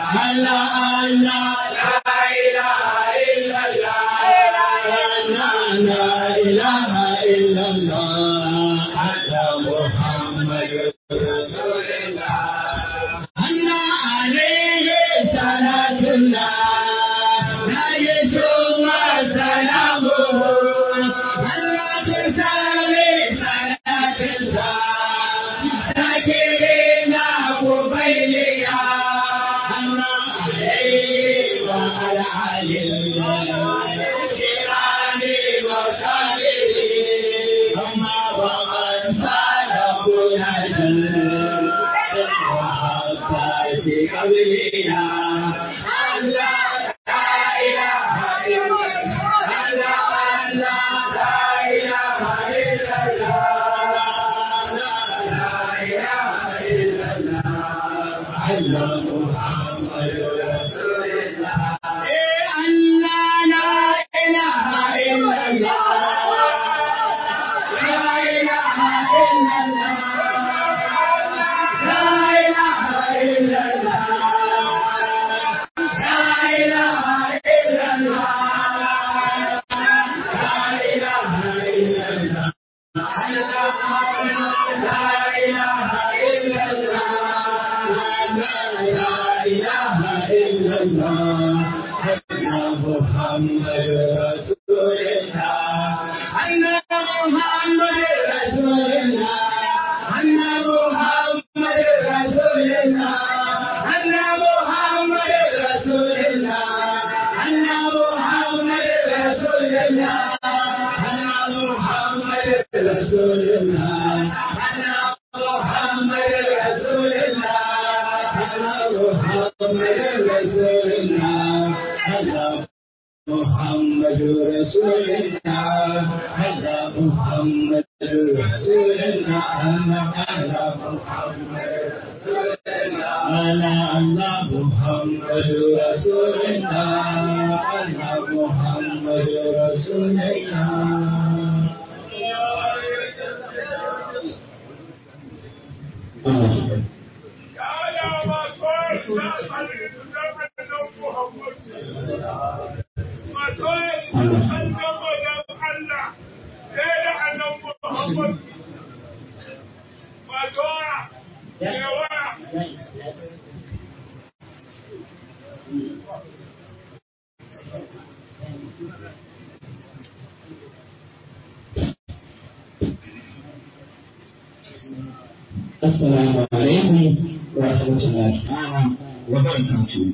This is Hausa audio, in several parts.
Assalamu alaikum wa rahmatullahi ta'ala wa barakatuh.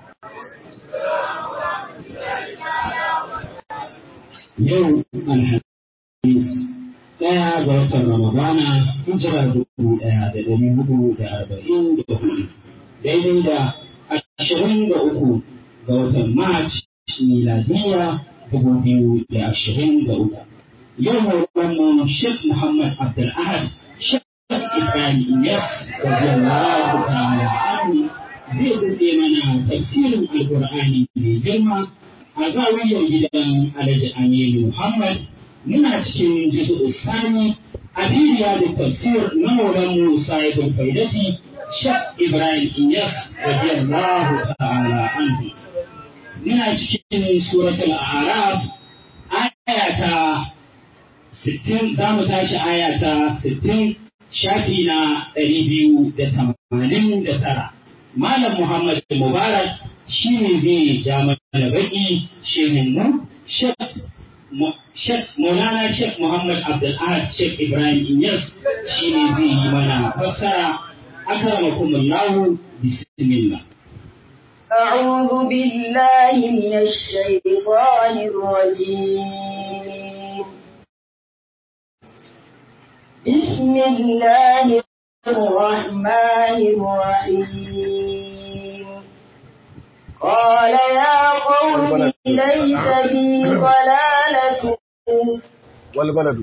Yau Alhamis ɗaya ga watan Ramadana hijira dubu ɗaya da ɗari hudu da arba'in da hudu daidai da ashirin da uku ga watan Mac miladiya dubu biyu da ashirin da uku. Yau mu Sheikh Muhammad Abdul Ahad Ibrahim Iyas radiyallahu ta'ala anhu zai buɗe mana tafsirin Alƙur'ani mai girma a zawiyar gidan Alhaji Aminu Muhammad muna cikin jisu Sani a bidiya da tafsir na Maulan Musa Ibn Faidati Shek Ibrahim Iyas radiyallahu ta'ala anhu muna cikin suratul A'raf aya ta 60 za mu tashi aya ta 60 shafi na ɗari biyu da tamanin da tara. Malam Muhammad Mubarak shi ne zai ja mana baƙi shehin mu Sheikh Maulana Sheikh Muhammad Abdul Ahad Sheikh Ibrahim Inyas shi ne zai yi mana fassara akramakumullahu bismillah. أعوذ بالله من الشيطان الرجيم بسم الله الرحمن الرحيم قال يا قوم ليس بي ضلالة والبلد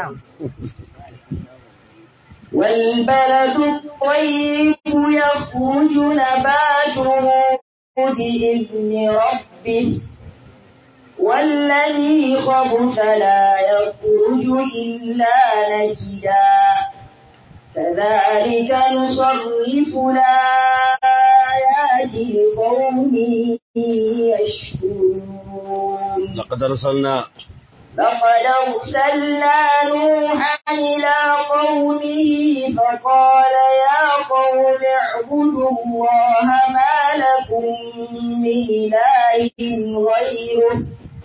والبلد الطيب يخرج نباته بإذن ربه والذي خبث لا يخرج إلا نكدا كذلك نصرف الآيات لقوم لقد أرسلنا لقد أرسلنا نوحا إلى قومه فقال يا قوم اعبدوا الله ما لكم من إله غيره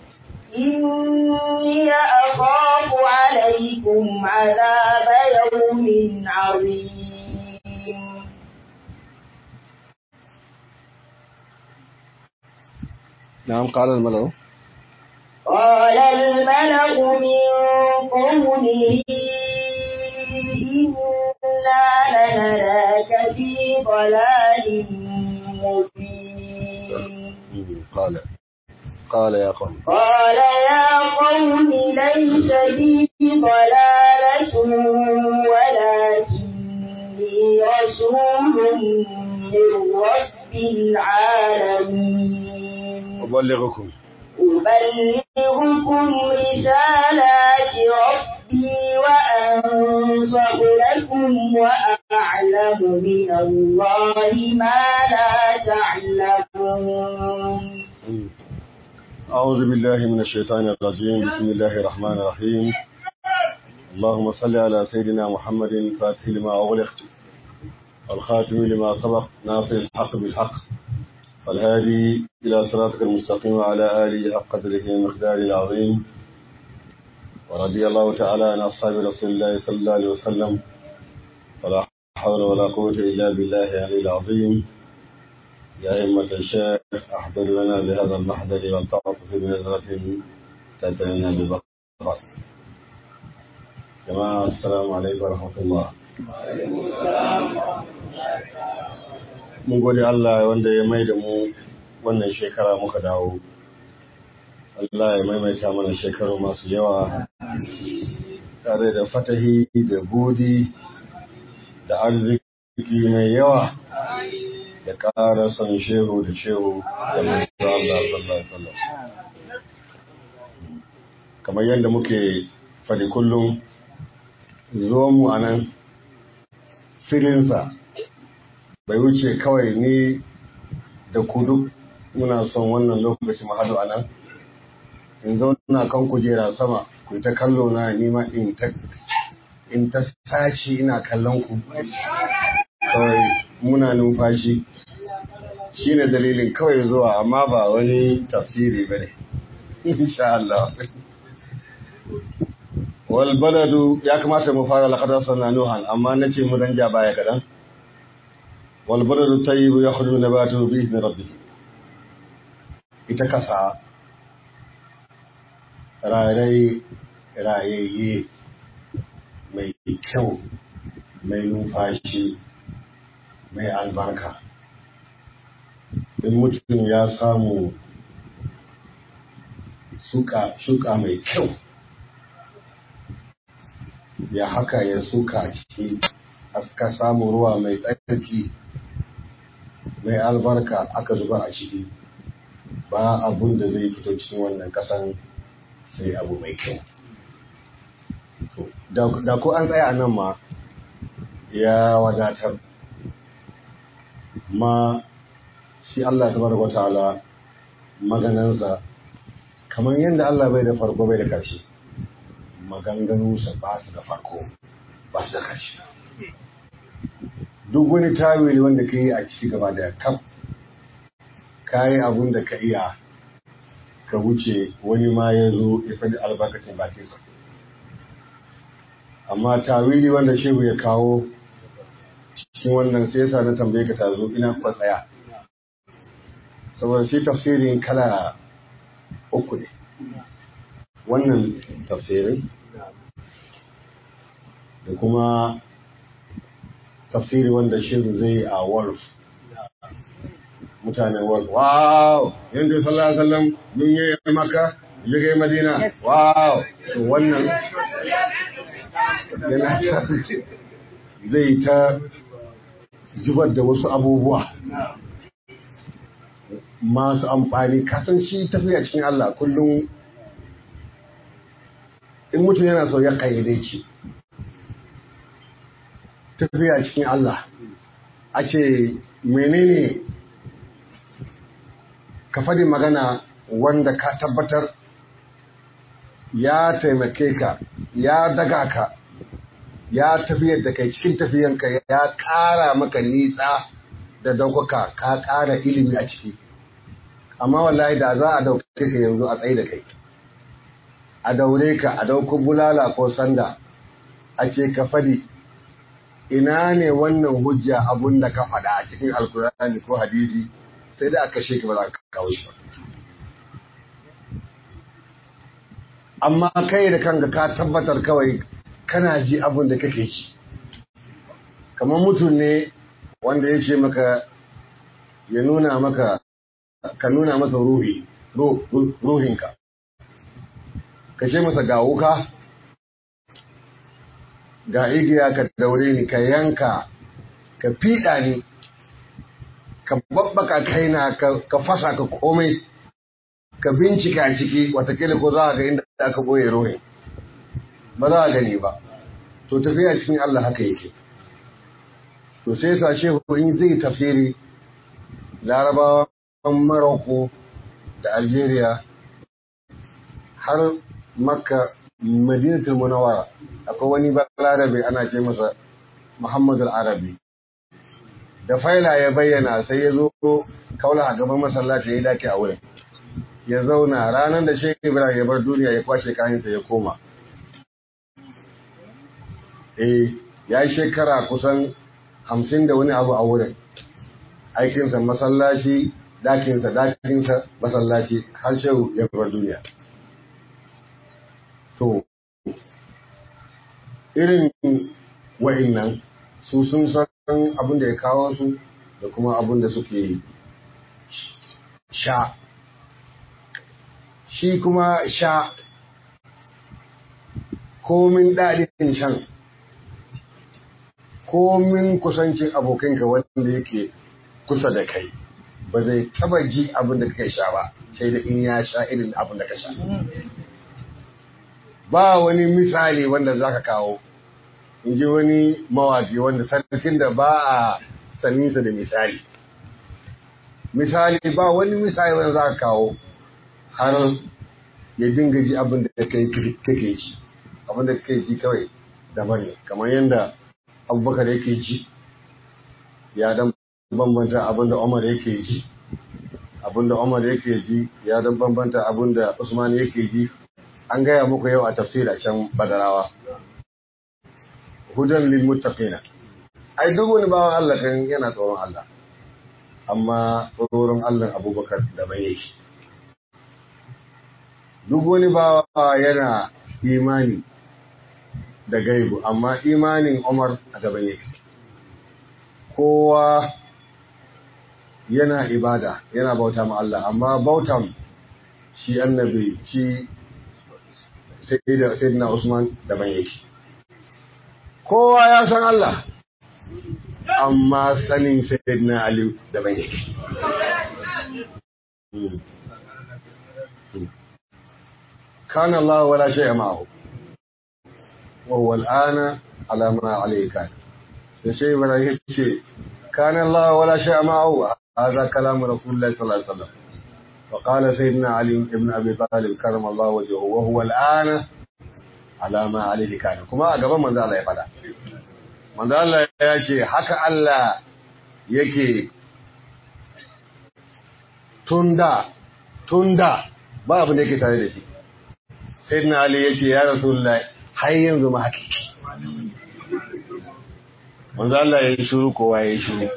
إني أخاف عليكم عذاب يوم عظيم نعم قال الملأ قال الملأ من قومه إنا لنراك في ضلال مبين قال قال يا قوم قال يا قوم ليس بي ضلالة ولكني رسول من رب العالمين أبلغكم أبلغكم رسالات ربي وأنصح لكم وأعلم من الله ما لا تعلمون أعوذ بالله من الشيطان الرجيم بسم الله الرحمن الرحيم اللهم صل على سيدنا محمد فاتح لما أغلق والخاتم لما سبق ناصر الحق بالحق والهادي إلى صراطك المستقيم وعلى آله حق قدره ومقداره العظيم ورضي الله تعالى عن أصحاب رسول الله صلى الله عليه وسلم ولا حول ولا قوة إلا بالله العلي العظيم يا أئمة الشيخ أحضر لنا بهذا المحضر والتعاطف بنظرة تأتينا بالبقر جماعة السلام عليكم ورحمة الله mun gode Allah wanda ya mai da mu wannan shekara muka dawo Allah ya maimaita mana shekaru masu yawa tare da fatahi da budi da arziki mai yawa da ƙara son shehu da shehu da manzo Allah sallallahu alaihi wasallam kamar yadda muke faɗi kullum zo mu anan firinsa bai wuce kawai ni da ku duk muna son wannan lokaci mu haɗu a nan in zauna kan kujera sama ku ta kallo na nima in ta in ta tashi ina kallon ku kawai muna numfashi shine dalilin kawai zuwa amma ba wani tafsiri bane insha Allah wal baladu ya kamata mu fara laqad sanna nuhan amma nace mu dan ja baya kadan wal baladu tayyib yakhruju nabatuhu bi idni rabbih ita kasa rarai rayayye mai kyau mai numfashi mai albarka in mutum ya samu suka mai kyau ya haka ya suka ciki aka samu ruwa mai tsarki mai albarka aka zuba a ciki ba abun da zai fito cikin wannan kasan sai abu mai kyau da ko an tsaya nan ma ya wadatar ma shi Allah ta baraka ta'ala maganansa kamar yadda Allah bai da farko bai da ƙarshe maganganunsa ba su da farko ba su da ƙarshe duk wani tawili wanda ka yi a ciki gaba da kaf ka yi abun da ka iya ka wuce wani ma ya zo ya faɗi albarkacin bakinsa amma tawili wanda shehu ya kawo cikin wannan sai yasa na tambaye ka tazo ina kuka tsaya saboda shi tafsirin kala uku ne wannan tafsirin da kuma tafsiri wanda shehu zai a wolf mutanen wolf wow yanzu sallallahu alaihi wasallam mun yi maka yi madina wow to wannan yana zai ta zubar da wasu abubuwa masu amfani kasan shi tafiya cikin Allah kullum in mutum yana so ya kayyade ci tafiya cikin Allah a ce menene ka faɗi magana wanda ka tabbatar ya taimake ka ya daga ka ya tafiyar da kai cikin tafiyanka ya ƙara maka nisa da daukaka ka ƙara ilimi a ciki amma wallahi da za a dauke ka yanzu a tsaye da kai a daure ka a dauko bulala ko sanda a ce ka fadi ina ne wannan hujja abun da ka faɗa a cikin alkurani ko hadisi sai da aka sheka ba za ka kawo shi ba amma kai da kanka ka tabbatar kawai kana ji abin da kake ci kamar mutum ne wanda ya ce maka ya nuna maka ka nuna masa ruhi ruhinka ka ce masa ga wuka ga igiya ka daure ni ka yanka ka fiɗa ni ka babbaka kaina ka fasa ka komai ka bincika ciki watakila ko za a ga inda aka boye ruhin ba za a gani ba to tafiya cikin Allah haka yake to sai sa shehu in zai tafsiri larabawan Morocco da Algeria har makka madinatul munawwara akwai wani balarabe ana ce masa Muhammad al-Arabi da faila ya bayyana sai ya zo kaula a gaban masallaci ya dake a wurin ya zauna ranar da Sheikh Ibrahim ya bar duniya ya kwashe kayansa ya koma eh ya yi shekara kusan hamsin da wani abu a wurin aikinsa masallaci dakinsa dakinsa masallaci har shehu ya bar duniya to irin wa'innan su sun san abin da ya kawo su da kuma abin da suke sha shi kuma sha komin daɗin shan komin kusancin abokinka wanda yake kusa da kai ba zai taba ji abin da kake sha ba sai da in ya sha irin abin da ka sha ba wani misali wanda za ka kawo in ji wani mawaki wanda sarkin da ba a saninsa da misali misali ba wani misali wanda za ka kawo har ya dinga ji abin da kake ji abin da kake ji kawai daban ne kamar yadda abubakar yake ji ya dan bambanta abin da umar yake ji abin da umar yake ji ya dan bambanta abin da usman yake ji an gaya muku yau a tafsira can badarawa hudan lil muttaqina ai duk wani bawan Allah kan yana tsoron Allah amma tsoron Allah Abubakar da bai yake duk wani bawa yana imani da gaibu amma imanin Umar a gaban yake kowa yana ibada yana bauta ma Allah amma bautan shi annabi shi sayyidina Usman daban yake kowa ya san Allah amma sanin sayyidina Ali daban yake كان الله ولا شيء معه وهو الآن على ما عليه كان الشيء ولا شيء كان الله ولا شيء معه هذا كلام رسول الله صلى الله عليه وسلم وقال سيدنا علي بن أبي طالب كرم الله وجهه وهو الآن على ما عليه كان كما أقبل من ذا الله يفعل من ذا الله يأتي حكى الله يكي تندا تندا ba abin da yake tare da shi sai na ali ya ce ya rasulullah har yanzu ma haka manzo Allah ya yi shiru kowa ya yi shiru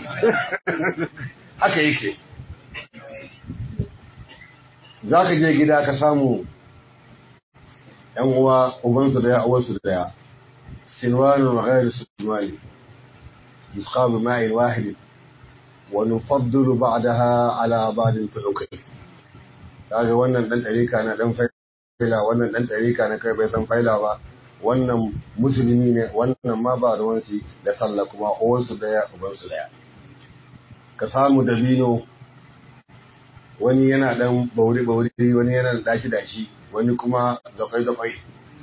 haka yake za ka je gida ka samu ‘yan uwa ubansu daya uwarsu daya sinwanu wa ghairu sinwani yusqabu ma'in wahid wa nufaddilu ba'daha ala ba'dil fulukai kaga wannan dan ɗarika na dan faila wannan dan ɗarika na kai bai san faila ba wannan musulmi ne wannan ma ba ruwansu da sallah kuma uwansu daya ubansu daya ka samu dabino wani yana dan bauri bauri wani yana da dashi dashi wani kuma zafai zafai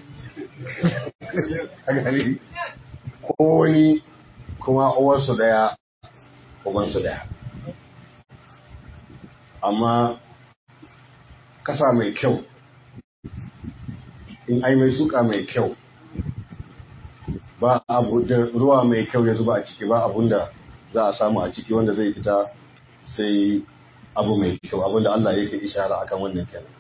ko wani kuma uwarsu daya ubansu daya amma kasa mai kyau in ai mai suka mai kyau ba abu da ruwa mai kyau ya zuba a ciki ba abun da za a samu a ciki wanda zai fita sai abu mai kyau abun da Allah yake ishara akan wannan kenan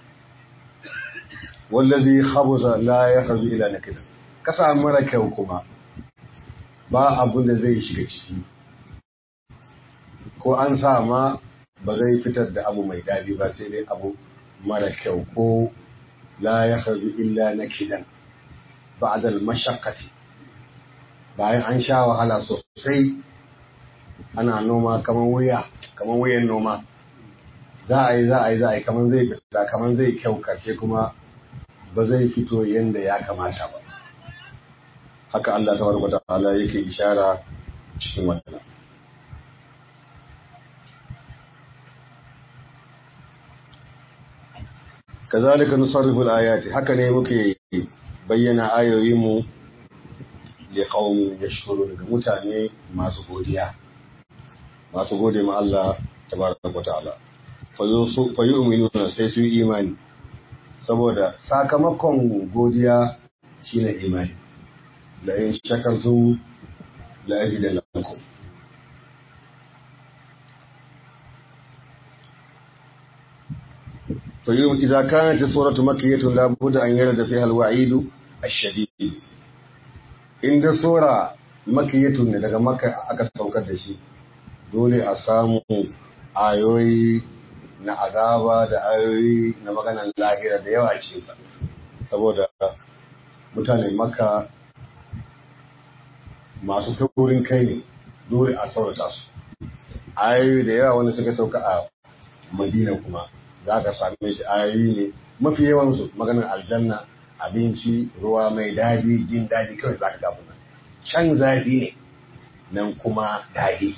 wallazi khabuza la yakhzu ila nakida kasa mara kyau kuma ba abun da zai shiga ciki ko an sa ma ba zai fitar da abu mai dadi ba sai dai abu mara kyau ko la yakhzu illa nakidan ba'da al-mashaqqati bayan an sha wahala sosai ana noma kamar wuya kamar wuyan noma za a yi za a yi za a yi kamar zai fita kamar zai kyau karshe kuma ba zai fito yadda ya kamata ba haka Allah ta barka ta'ala yake ishara cikin wannan kazalika nusarrifu al-ayati haka ne muke bayyana ayoyinmu li qaumin yashkurun ga mutane masu godiya masu gode ma Allah tabaraka wa ta'ala fa yu'minuna sai su imani saboda sakamakon godiya shine imani la in shakartum la azidannakum فيوم إذا كانت السورة مكية لابد أن يرد فيها الوعيد الشديد inda sura makiyatun ne daga maka aka saukar da shi dole a samu ayoyi na azaba da ayoyi na maganan lahira da yawa ce saboda mutane maka masu taurin kai ne dole a saurata su ayoyi da yawa wanda suka sauka a madina kuma za ka same shi ayoyi ne mafi yawansu maganar aljanna abinci ruwa mai daɗi jin daɗi kawai za ka gabu nan can zafi ne nan kuma daɗi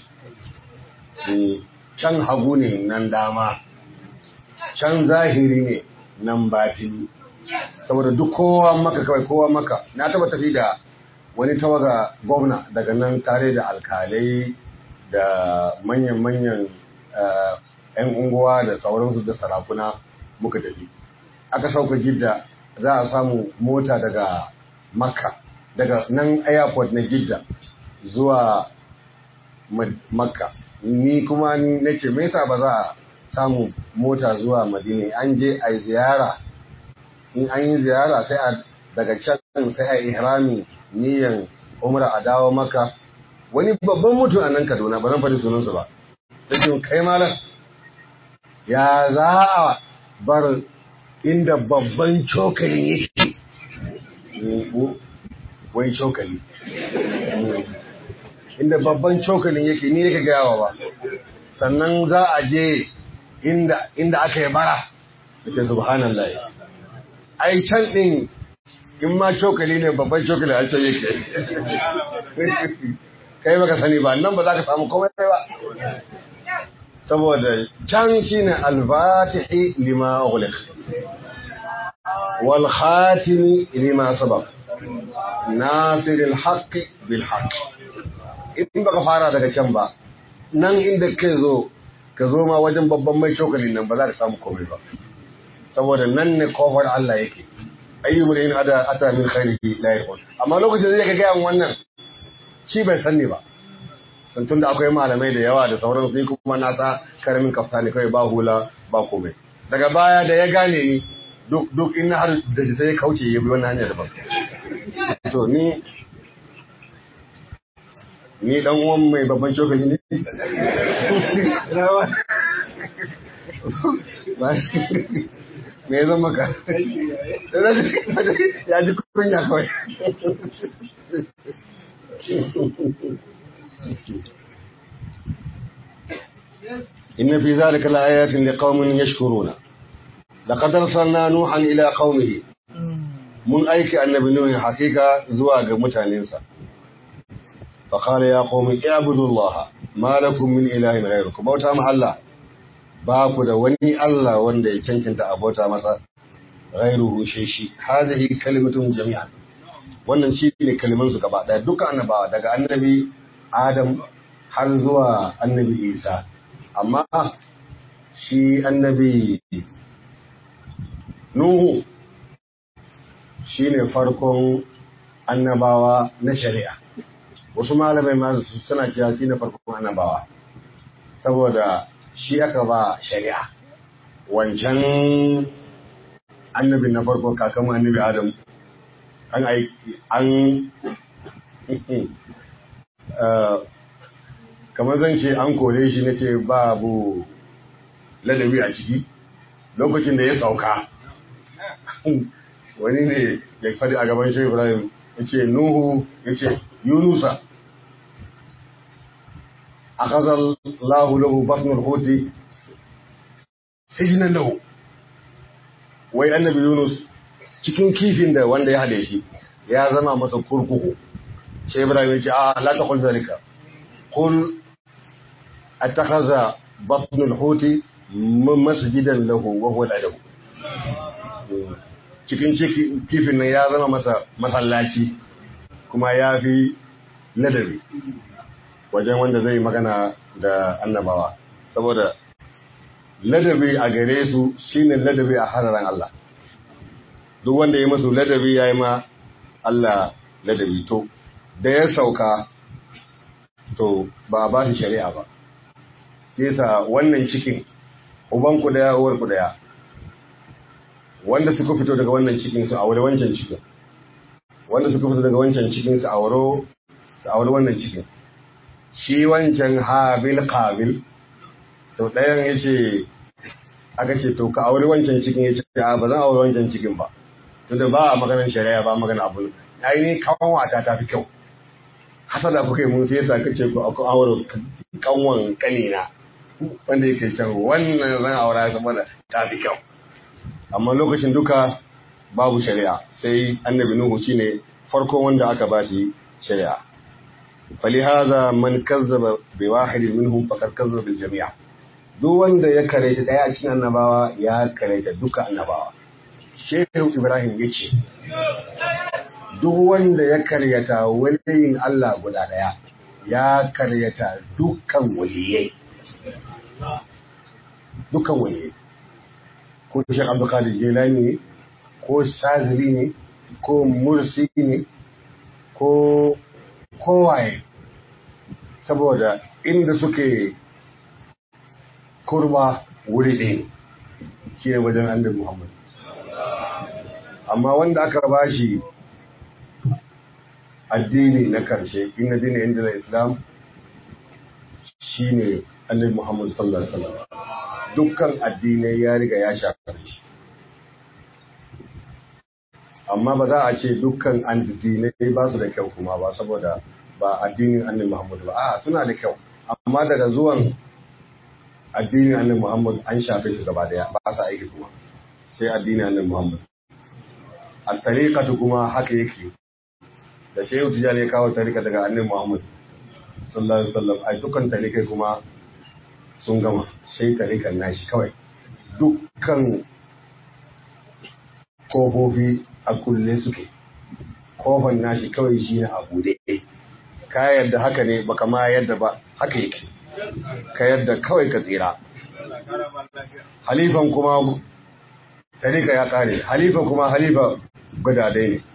can hagu ne nan dama can zahiri ne nan batini saboda duk kowa maka kawai kowa maka na taba tafi da wani tawaga gwamna daga nan tare da alkalai da manyan-manyan 'yan unguwa da sauransu da sarakuna muka tafi aka sauka jidda za a samu mota daga makka daga nan airport na jidda zuwa makka ni kuma na ce me yasa ba za a samu mota zuwa madina an je a ziyara in an yi ziyara sai a daga can sai a ihrami niyan umra a dawo maka wani babban mutum a nan kaduna ba zan faɗi sunansa ba sai kai malam ya za a bar inda babban cokali yake wai cokali inda babban cokalin yake ni yake gayawa ba sannan za a je inda inda aka yi bara da subhanallah ai can din in ma cokali ne babban cokali a can yake kai baka sani ba nan ba za ka samu komai ba saboda can shine al-fatihi lima ughliq wal khatimi lima sabaq nasir al-haqq bil haqq in baka fara daga can ba nan inda kai zo ka zo ma wajen babban mai cokalin nan ba za ka samu komai ba saboda nan ne kofar Allah yake ayyubul in ada ata min khairihi la yakun amma lokacin da zai ga wannan shi bai sanni ba don tunda akwai malamai da yawa da sauran sai kuma na sa karamin kaftani kai ba hula ba komai daga baya da ya gane ni duk duk in har da sai ya kauce ya bi wannan hanya daban to ni ni dan uwan mai babban cokali ne me ya zama ka ya ji kunya kawai إن في ذلك لآيات لقوم يشكرون لقد أرسلنا نوحا إلى قومه من أيك النبي نوح حقيقة زواج متعنينسا فقال يا قوم اعبدوا الله ما لكم من إله غيركم بوتا مع الله باكو da wani Allah wanda ya cancanta a bauta masa ghairuhu shi shi hadhihi kalimatun jami'an wannan shi ne kaliman su gaba daya dukkan annabawa daga annabi Adam har zuwa annabi Isa amma shi annabi Nuhu shine farkon annabawa na shari'a wasu malamai ma suna cewa shine farkon annabawa saboda shi aka ba shari'a wancan annabin na farko kakan annabi adam an aiki an kamar zan ce an kore shi na ce babu ladabi a ciki lokacin da ya sauka wani ne ya faɗi a gaban shi ibrahim ya ce nuhu ya ce yunusa a kazar lahu lahu basnul hoti sijinan lahu wai annabi yunus cikin kifin da wanda ya haɗe shi ya zama masa kurkuku sai ibrahim ya ce a la ta kulza zalika qul attakhadha batnul huti masjidan lahu wa huwa lahu cikin kifin nan ya zama masa masallaci kuma ya fi ladabi wajen wanda zai magana da annabawa saboda ladabi a gare su shine ladabi a hararan Allah duk wanda ya masu ladabi ya yi ma Allah ladabi to da ya sauka to ba a ba shi shari'a ba yasa wannan cikin ubanku daya uwarku daya wanda suka fito daga wannan cikin su aure wancan cikin wanda suka fito daga wancan cikin su aure su aure wannan cikin shi wancan habil qabil to ɗayan yace aka ce to ka aure wancan cikin yace a ba zan aure wancan cikin ba tunda ba a maganar shari'a ba magana abu ai ni kawan wata ta fi kyau hasada kuka yi mun sai yasa kace ku aku aure kanwan kanina wanda yake can wannan zan aura saboda ta fi kyau amma lokacin duka babu shari'a sai annabi nuhu shine farko wanda aka ba shi shari'a falihaza man kazzaba bi wahidin minhum faqad kazzaba bil jami' duk wanda ya karanta daya cikin annabawa ya karanta duka annabawa shehu ibrahim yace duk wanda ya karyata waliyin Allah guda daya ya karyata dukkan waliyai dukkan waliyai ko Sheikh Abdul Qadir Jilani ne ko Shazili ne ko Mursi ne ko kowaye saboda inda suke kurba wuri ɗaya ke wajen annabi Muhammad amma wanda aka bashi addini na karshe inna dina inda islam shine annabi Muhammad sallallahu alaihi wasallam dukkan addinai ya riga ya shafa shi amma ba za a ce dukkan addinai ba su da kyau kuma ba saboda ba addinin annabi Muhammad ba a suna da kyau amma daga zuwan addinin annabi Muhammad an shafe su gaba daya ba sa aiki kuma sai addinin annabi Muhammad a tariqatu kuma haka yake da shehu tijani ya kawo tarika daga annabi Muhammad sallallahu alaihi wasallam ai dukkan tarikai kuma sun gama sai tarikan nashi kawai dukkan kofofi a kulle suke kofan nashi kawai shi ne a bude ka yadda haka ne baka ma yadda ba haka yake ka yadda kawai ka tsira halifan kuma tarika ya kare halifa kuma halifa gudadai ne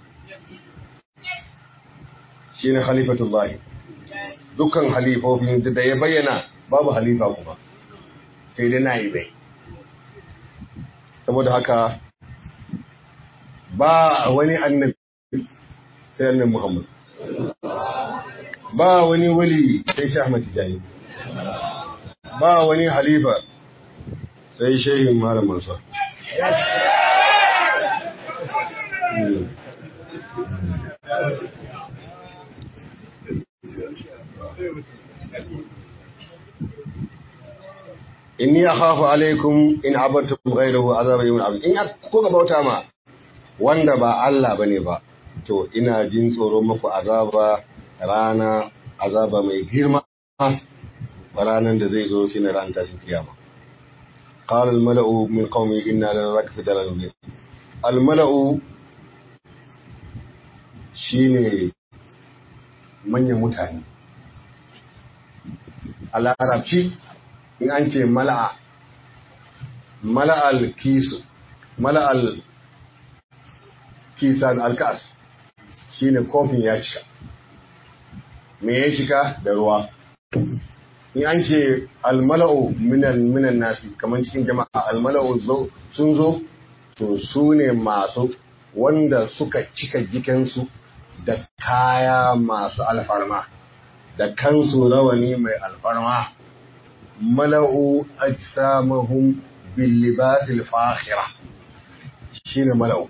shi ne halifatullahi dukkan halifofin da ya bayyana babu halifa kuma sai dai na yi bai saboda haka ba wani annabi sai annabi Muhammad ba wani wali sai Sheikh Ahmad Tijani ba wani halifa sai Sheikh Malam Mansur inni akhafu alaikum in abattum ghayrahu azab yawmin azim in kuka bauta ma wanda ba Allah bane ba to ina jin tsoro muku azaba rana azaba mai girma ranan da zai zo shine ran tashin kiyama qala al mala'u min qaumi inna lanaraka fi dalalin mubin al mala'u shine manyan mutane a larabci in an ce mala'a mala'al kisu mala'al kisan alkas shine kofin ya cika me ya cika da ruwa in an ce almala'u minan minan nasi kamar cikin jama'a almala'u sun zo to su ne masu wanda suka cika jikinsu da kaya masu alfarma da kansu rawani mai alfarma mala'u ajsamahum bil libasil fakhira shine mala'u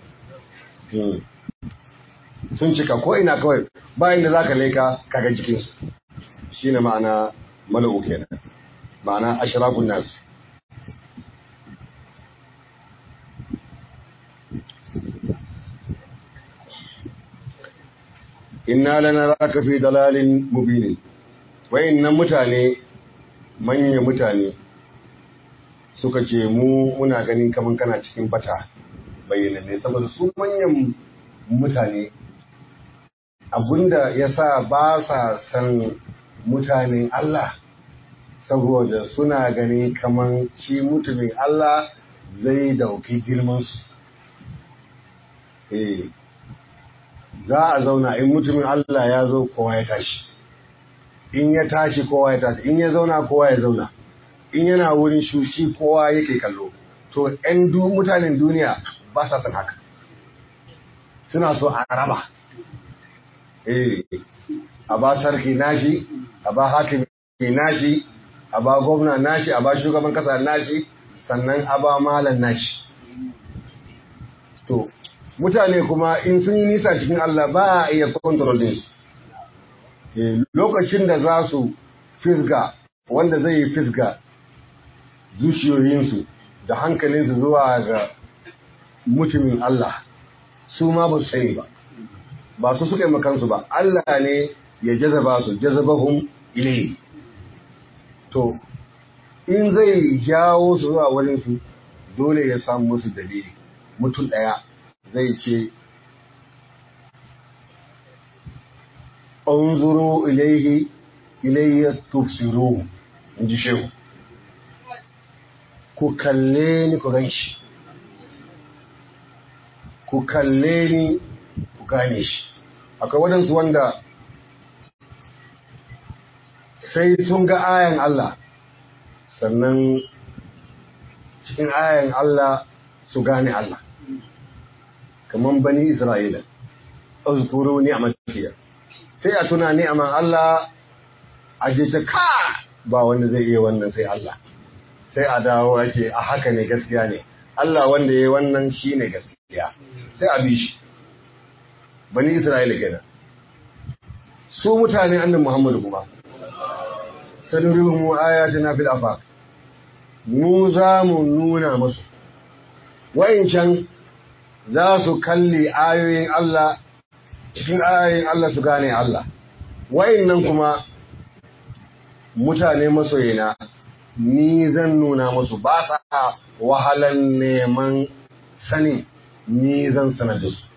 sun cika ko ina kawai bayan da zaka leka kaga jikinsu shine ma'ana mala'u kenan ma'ana ashrafun nas inna lanaraka fi dalalin mubin wayannan mutane manya mutane suka ce mu muna ganin kaman kana cikin bata bayyana ne saboda su manyan mutane abinda yasa ba sa san mutanen Allah saboda suna gani kaman shi mutumin Allah zai dauki girmansu eh za a zauna in mutumin Allah ya zo kowa ya tashi in ya tashi kowa ya tashi in ya zauna kowa ya zauna in yana wurin shushi kowa yake kallo to ƴan mutanen duniya ba sa san haka suna so a raba eh a ba sarki nashi a ba hakimi nashi a ba gwamna nashi a ba shugaban kasa nashi sannan a ba malam nashi to mutane kuma in sun yi nisa cikin Allah ba a iya kontrol din su lokacin da za su fisga wanda zai yi fisga zuciyoyinsu da hankalinsu zuwa ga mutumin Allah su ma ba su sani ba ba su suka yi makansu ba Allah ne ya jazaba su jazabahum ilayhi to in zai jawo su zuwa wurinsu dole ya samu musu dalili mutum ɗaya zai ce unzuru ilaihi ilayya tufsiru in ji shehu ku kalle ni ku gan shi ku kalle ni ku gane shi akwai waɗansu wanda sai sun ga ayan Allah sannan cikin ayan Allah su gane Allah kamar bani Isra'ila, uzkuru ni'amatiya. Sai a tuna ni'aman Allah a je ta ka ba wanda zai iya wannan sai Allah. Sai a dawo ake a haka ne gaskiya ne. Allah wanda ya wannan shi ne gaskiya. Sai a bi shi. Bani Isra'ila kenan. Su mutane annan Muhammadu kuma. Sanurihum ayatina fil afaq. Mu za mu nuna musu. Wa'incan za su kalli ayoyin Allah cikin ayoyin Allah su gane Allah nan kuma mutane masoyina ni zan nuna musu ba sa wahalan neman sani ni zan sanar da su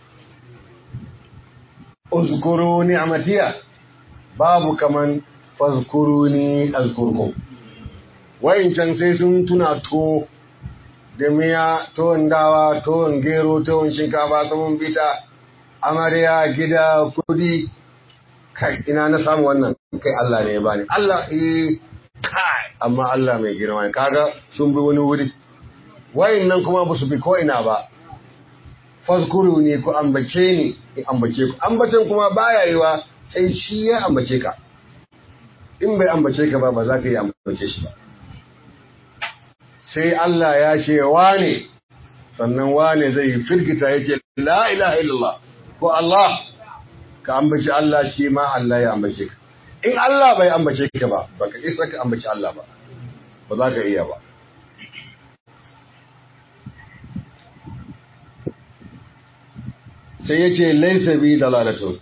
uzkuru ni'matiya babu kaman fazkuruni azkurkum can sai sun tuna to da miya tuwon dawa tuwon gero tuwon shinkafa tuwon bita amarya gida kudi kai ina na samu wannan kai Allah ne ya bani Allah eh kai amma Allah mai girma kaga sun bi wani wuri wayannan kuma ba su bi ko ina ba fazkuru ne ku ambace ni in ambace ku ambacin kuma baya yiwa sai shi ya ambace ka in bai ambace ka ba ba za ka yi ambace shi ba sai Allah ya ce wane sannan wane zai firgita yake la ilaha illallah ko Allah ka ambaci Allah shi ma Allah ya ambace ka in Allah bai ambace ka ba baka isa ka ambaci Allah ba ba za ka iya ba sai yace laysa bi dalalatun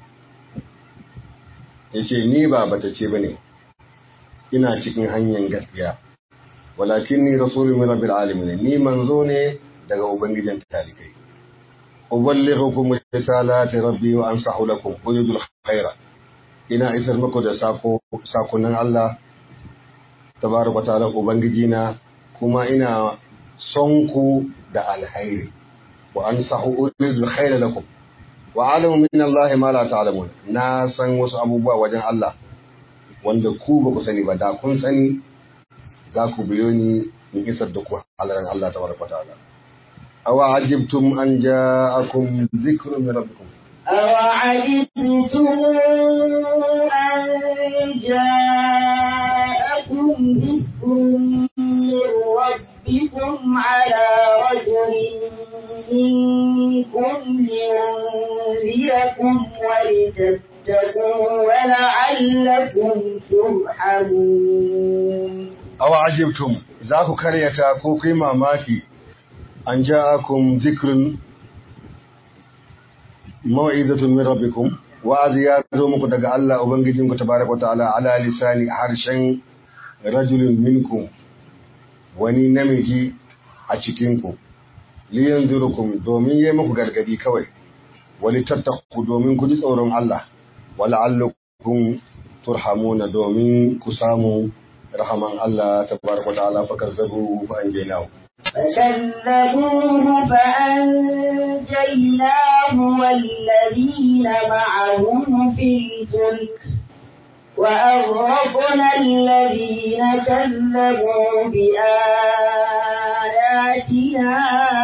yace ni ba bata ce bane ina cikin hanyar gaskiya walakin ni rasulun min rabbil alamin ni manzo ne daga ubangijin talikai uballighukum risalati rabbi wa ansahu lakum uridul khaira ina isar muku da sako sakonan Allah tabaraka ta'ala ubangijina kuma ina son ku da alhairi wa ansahu uridu khayra lakum wa alamu min Allah ma la ta'lamun na san wasu abubuwa wajen Allah wanda ku ba ku sani ba da kun sani za ku biyo ni in isar da ku halaran Allah tabaraka ta'ala aw ajibtum an ja'akum dhikrun min rabbikum أوعجبتم أن جاءكم ذكر من ربكم على رجل منكم لينذركم ولتتقوا ولعلكم ترحمون aw ajibtum za ku karyata ko kai mamaki an ja'akum dhikrun mau'izatun min rabbikum wa'azi ya zo muku daga Allah ubangijinku tabaraka wa ta'ala ala lisani harshen rajulin minkum wani namiji a cikinku liyanzurukum domin yayi muku gargadi kawai wali tattaku domin ku ji tsoron Allah wala'allakum turhamuna domin ku samu rahaman Allah tabaraka wa ta'ala fa kazzabu fa anjaynahu فكذبوه فأنجيناه والذين معه في الفلك وأغرقنا الذين كذبوا بآياتنا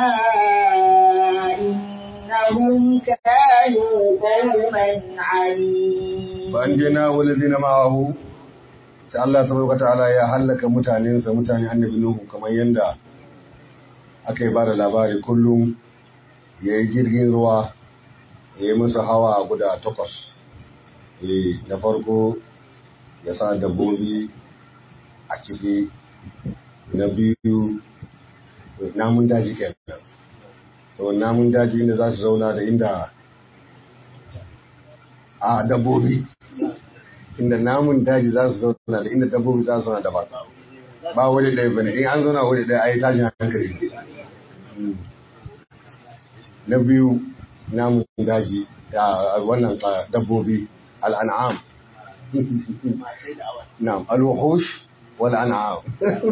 إنهم كانوا قوما عنيد فأنجينا والذين معه sai Allah tabaraka ta'ala ya hallaka mutanensa mutane annabi Nuhu kamar yanda aka yi bada labari kullum ya yi jirgin ruwa ya yi musu hawa guda takwas Eh, na farko ya sa dabbobi a ciki na biyu namun daji kenan to namun daji inda za su zauna da inda a dabbobi inda namun daji za su zauna da inda dabbobi za su zauna da ba ba wani ɗaya bane in an zauna wani ɗaya a yi tashin hankali na biyu namun daji a wannan a, dabbobi al'an'am na'am al-wuhush wal an'am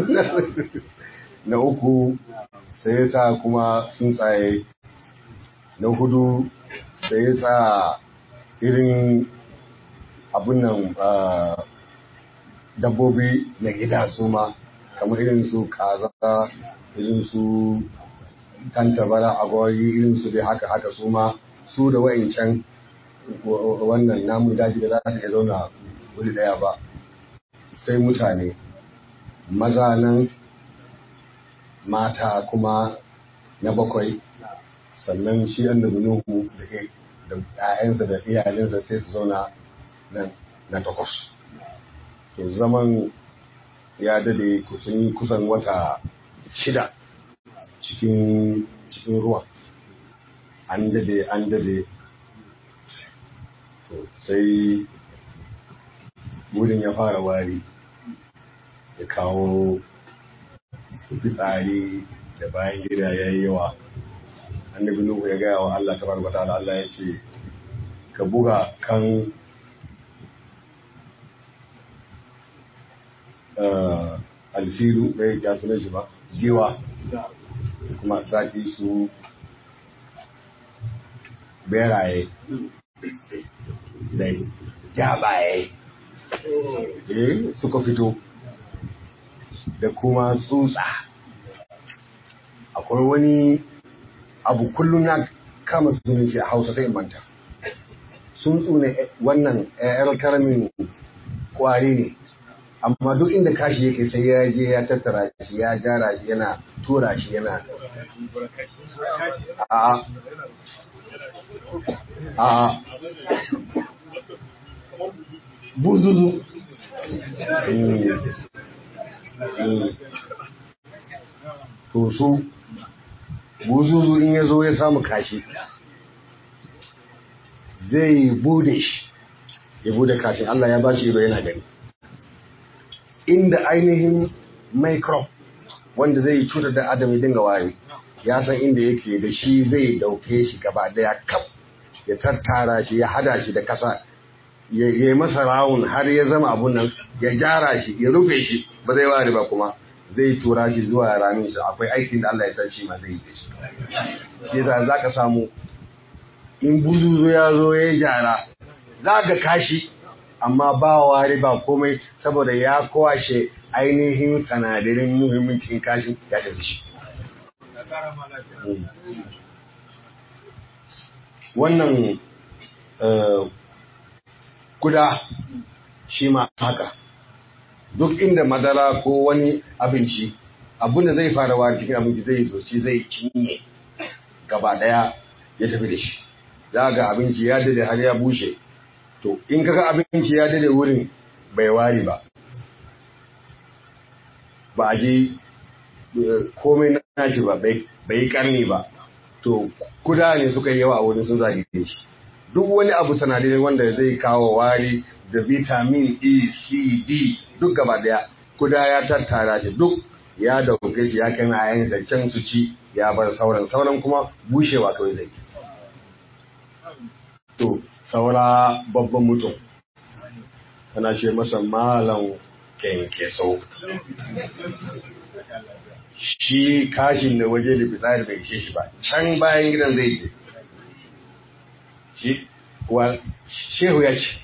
na uku sai ya sa kuma tsuntsaye na hudu sai ya sa irin abun nan ah, dabbobi na gida su ma kamar irin su kaza irin su tantabara agwagi irin su dai haka haka su ma su da wa'incan wa- wannan namun daji da za su iya zauna wuri daya ba sai mutane maza nan mata kuma na bakwai sannan shi annabi nuhu da ke da ƴaƴansa da iyalinsa sai su zauna nan na takwas to zaman ya dade kusan kusan wata shida cikin cikin ruwa an dade an dade to sai wurin ya fara wari ya kawo fitsari da bayan gida ya yi yawa annabi nuhu ya gaya wa Allah tabaraka ta'ala Allah ya ce ka buga kan eh, alfilu bai ya sunan shi ba giwa kuma zaki su beraye da jabaye eh suka fito da kuma tsutsa akwai wani abu kullum na kama sunan shi a hausa sai in manta tsuntsu ne eh, wannan yar karamin kwari ne amma duk inda kashi yake sai ya je ya tattara shi ya gyara shi yana tura shi yana a a buzuzu Mm. Mm. to su buzuzu in ya zo ya samu kashi zai bude shi ya bude kashin Allah ya ba shi ido yana gani inda ainihin microbe wanda zai cutar da adam ya dinga wari ya san inda yake da shi zai dauke shi gaba daya kaf ya tattara shi ya hada shi da kasa ya yi masa rawun har ya zama abun nan ya gyara shi ya rufe shi ba zai wari ba kuma zai tura shi zuwa ramin shi akwai aikin da Allah ya san shi ma zai yi da shi shi yasa za ka samu in buzuzu ya zo ya yi jara za ka kashi amma ba wari ba komai saboda ya kwashe ainihin sanadarin muhimmancin kashin ya tafi shi wannan kuda shi ma haka duk inda madara ko wani abinci abin da zai fara wari cikin abinci zai zo shi zai cinye gaba daya ya tafi da shi za ga abinci ya dade har ya bushe to in kaga abinci ya dade wurin bai wari ba ba a ji komai na shi ba bai karni ba to kuda ne suka yi yawa a wurin sun zage shi duk wani abu sanadirin wanda zai kawo wari da vitamin E, C, D duk gaba daya kuda ya tattara shi duk ya dauke shi ya kai ayan da can su ci ya bar sauran sauran kuma bushewa kawai zai to saura babban mutum kana ce masa malam kenkeso shi kashin da waje da fitsari bai ce shi ba can bayan gidan zai je shi wa shehu ya ce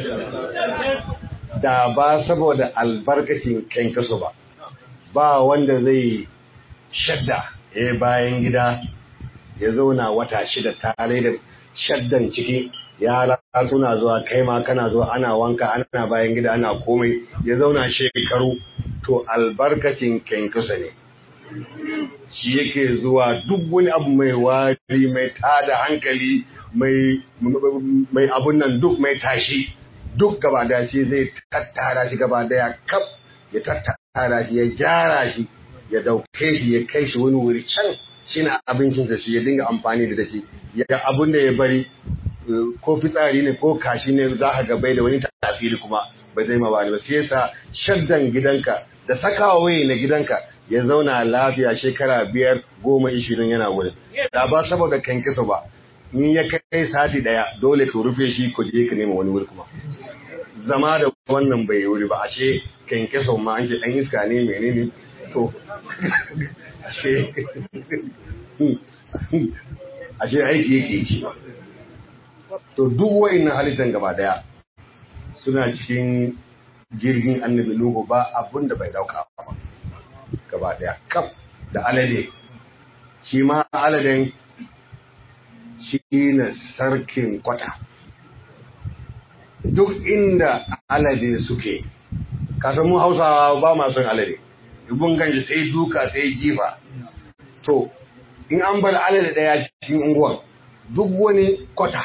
da ba saboda albarkacin kenkeso ba ba wanda zai shadda ya bayan gida ya zauna wata shida tare da shaddan ciki yara suna zuwa kai ma kana zuwa ana wanka ana bayan gida ana komai ya zauna shekaru to albarkacin kenkusa ne shi yake zuwa duk wani abu mai wari mai tada hankali mai mai abun nan duk mai tashi duk gaba da shi zai tattara shi gaba daya kaf ya tattara shi ya gyara shi ya dauke shi ya kai shi wani wuri can shi na abincinsa shi ya dinga amfani da shi ya abun da ya bari ko fitsari ne ko kashi ne za ka gabai da wani tasiri kuma ba zai ma ba ba sai yasa shaddan gidanka da sakawa waye na gidanka ya zauna lafiya shekara biyar goma ishirin yana wurin da ba saboda kankisa ba in ya kai sati daya dole ka rufe shi ko je ka nema wani wuri kuma zama da wannan bai wuri ba ashe kankisa ma an ce dan iska ne menene to ashe ashe aiki yake yi to duk wa'annan halittar gaba daya suna cikin jirgin annabi Nuhu ba abun da bai dauka ba gaba daya kaf da alade shi ma aladen shi ne sarkin kwata duk inda alade suke kasan mu hausawa ba ma son alade ibun ganji sai duka sai jifa to in an bar alade daya cikin unguwan duk wani kwata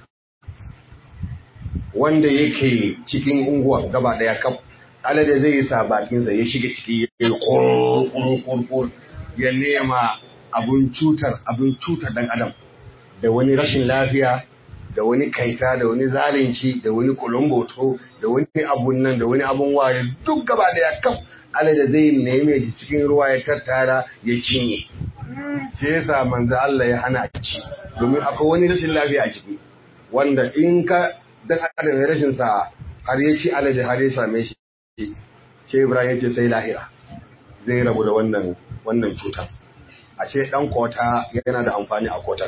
wanda yake cikin unguwa gaba daya kaf alade zai yi sa bakinsa ya shiga ciki ya yi kurkurkur ya nema abun cutar abun cutar dan adam da wani rashin lafiya da wani kaita da wani zalunci da wani kulumboto da wani abun nan da wani abun waye duk gaba daya kaf alade zai neme shi cikin ruwa ya tattara ya cinye sai yasa manzo Allah ya hana a ci domin akwai wani rashin lafiya a ciki wanda in ka dan adam ya rashin sa har ya ci alade har ya same shi ce Ibrahim ce sai lahira zai rabu da wannan wannan cutar a ce dan kota yana da amfani a kotar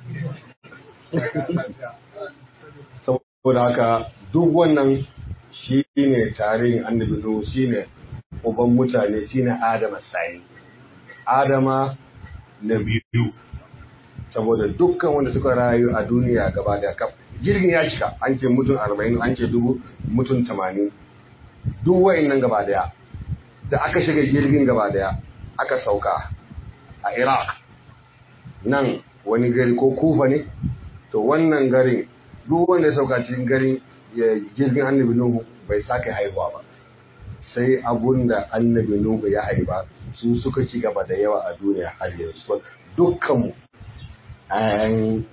saboda haka duk wannan shi ne tarihin annabi Nuhu shi ne uban mutane shi ne Adama sani Adama na biyu saboda dukkan wanda suka rayu a duniya gaba da kaf jirgin ya cika an ce mutum arba'in an ce dubu mutum tamanin duk wa'annan gaba daya da aka shiga jirgin gaba daya aka sauka a iraq nan wani gari ko kufa ne to wannan garin duk wanda ya sauka cikin garin jirgin annabi nuhu bai sake haihuwa ba sai abun da annabi nuhu ya haifa su suka ci gaba da yawa a duniya har yanzu dukkanmu an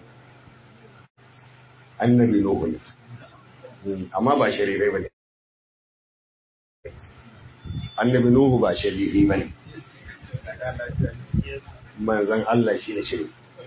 annabi Nuhu ne amma ba sharirai ba ne annabi Nuhu ba sharirai ba ne manzan Allah shi ne shiri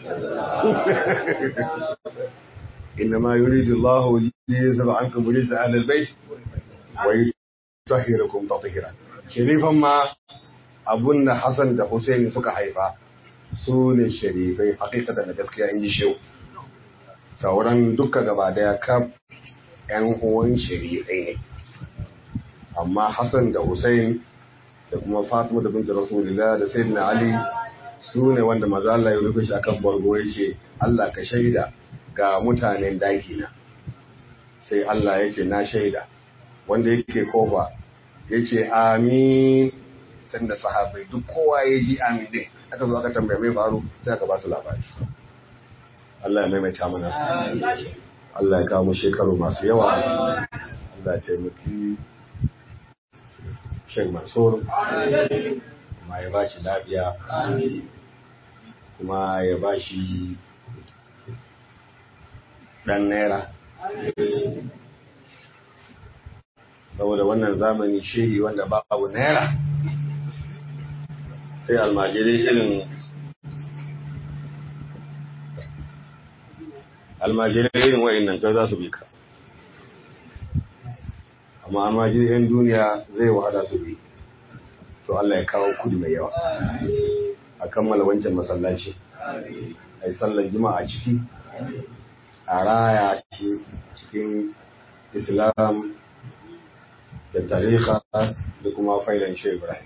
إنما يريد الله ليذهب عنكم رجس أهل البيت ويطهركم تطهيرا شريفا ما abun da Hassan da Hussein suka haifa su ne sharifai hakikatan da gaskiya in ji shehu sauran duka gaba daya kaf yan uwan sharifai ne amma Hassan da Hussein da kuma Fatima da binta Rasulullah da Sayyidina Ali su ne wanda maza Allah ya rufe shi akan bargo yace Allah ka shaida ga mutanen daki na sai Allah yace na shaida wanda yake kofa yace amin sanda sahabbai duk kowa ya ji amin din aka zo aka tambaye mai faru sai aka ba su labari Allah ya maimaita mana Allah ya kawo mu shekaru masu yawa Allah ya taimaki Sheikh Mansur kuma ya ba shi lafiya kuma ya ba shi ɗan naira saboda wannan zamani shehi wanda babu naira sai almajirai irin almajirai irin wa'in nan za su bi ka amma almajirai 'yan duniya zai wahala su bi to Allah ya kawo kudi mai yawa a kammala wancan masallaci a yi sallar juma'a ciki a raya cikin islam da tariha da kuma failan shi ibrahim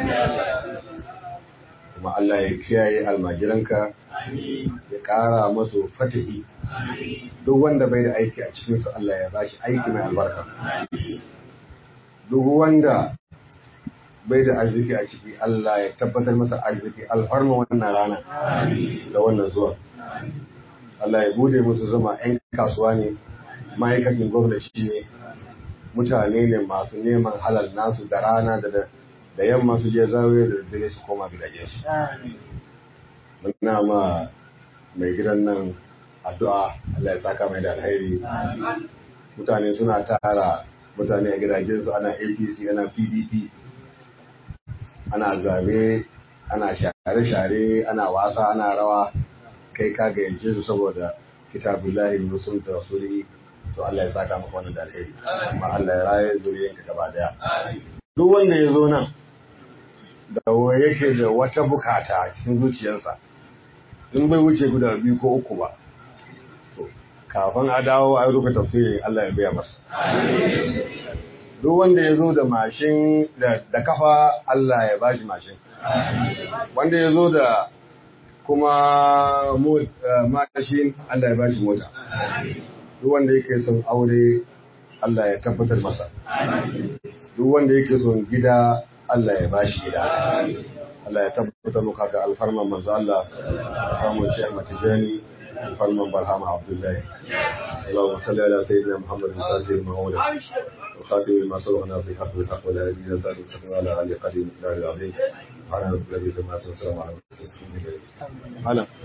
kuma Allah ya kiyaye almajiranka ya ƙara masu fatahi duk wanda bai da aiki a cikinsu Allah ya bashi aiki mai albarka duk wanda bai da arziki a ciki Allah ya tabbatar masa arziki alfarma wannan rana da wannan zuwa Allah ya bude musu zama 'yan kasuwa ne ma'aikacin gwamnati ne mutane ne masu neman halal nasu da rana da da yamma su je zawiya da dare su koma gidaje su muna ma mai gidan nan addu'a Allah ya saka mai da alheri mutane suna tara mutane a gidajen su ana APC ana PDP ana zabe ana share-share ana wasa ana rawa kai ka gayyace su saboda kitabullahi musul da rasuli to Allah ya saka maka wannan da alheri kuma Allah ya raye zuriyanka gaba daya duk wanda ya zo nan da yake da wata bukata cikin zuciyarsa in bai wuce guda biyu ko uku ba to kafin a dawo a rufe tafsirin Allah ya biya masa duk wanda ya zo da mashin da kafa Allah ya bashi mashin wanda ya zo da kuma matashin Allah ya bashi mota duk wanda yake son aure Allah ya tabbatar masa duk wanda yake son gida Allah ya bashi gida Allah ya tabbatar muka ga alfarman manzo Allah alfarman Sheikh Matijani alfarman Barhama Abdullahi اللهم صل على سيدنا محمد الفاتح المولى وخاتم لما سبقنا في حق الحق ولا يزيد ذلك الحكم على علي قديم الدار العظيم على نبي الذي سمعت وسلم على